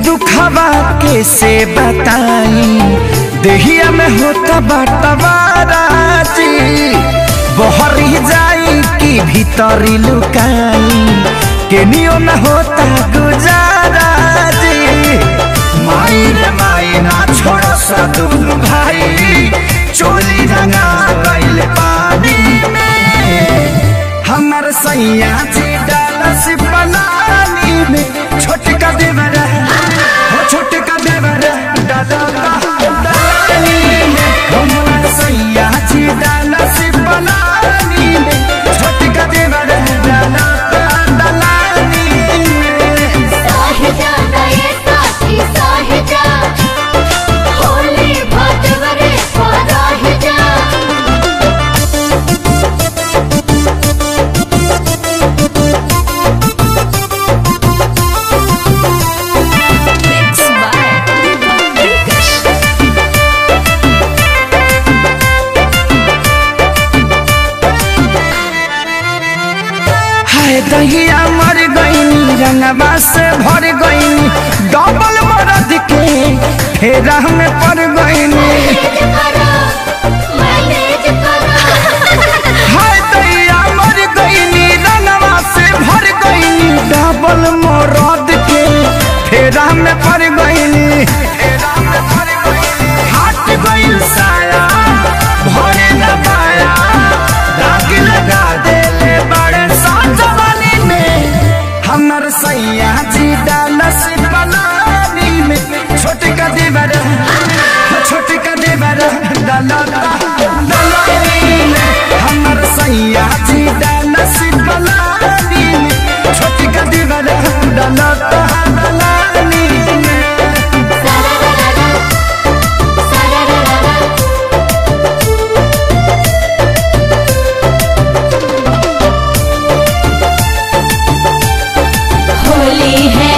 दुखवा के से बताई देहिया में होता बटवारा जी बहरी जाई कि भीतरी लुकाई केनियो न होता गुजारा जी माई रे माई ना छोड़ सा दुनु भाई चोली रंगा गइल पानी में हमर सैया जी डालस पलानी में छोटका देवरा हो छोटका देवरा डाला डालानी में हमर सैया जी डालस पलानी में छोटका देवरा डाला डालानी में साहिजा नये साथी साहिजा होली भटवरे पराहिजा हाय दहिया मर गईनी रंगवा से भर गईनी डबल मरद के फेरा में पड़ गईनी मैनेज करो मैनेज करो हाय दहिया मर गईनी रंगवा से भर गईनी डबल मरद के फेरा में पड़ गईनी हाथ गईल साया भरे न पाया दाग लगा देले बड़े साजवानी में हमर सैया जी डालस पलानी में छोटका देवर छोटका देवर डाला डालानी में हमर सैया जी डालस पलानी में छोटका देवर डाला डालानी में सररररा सररररा होली है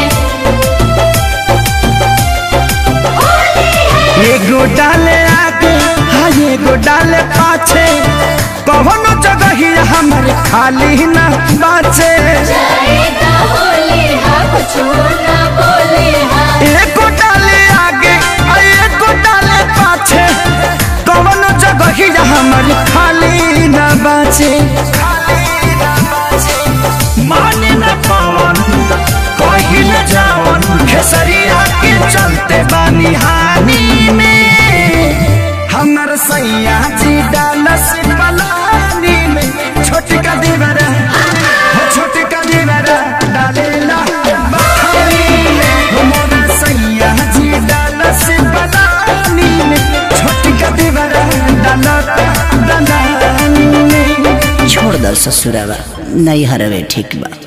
होली है एगो डाले आगे हाँ एगो डाले पाछे कौनो जगह ही हमर खाली न बाचे जाएगा होली है कुछ ना बोले है एगो डाले आगे आ एगो डाले पाछे कौनो जगह ही हमर खाली न बाचे माने न पवन कही न जावन खेसरिया के चलते बानी हानि में हमर सैया जी डालस पलानी में छोटका देवरा हो छोटका देवरा डालेला बखानी में हमर सैया जी डालस पलानी में छोटका देवरा डालता डालानी में छोड़ दो ससुरावा नहीं हरवे ठीक बा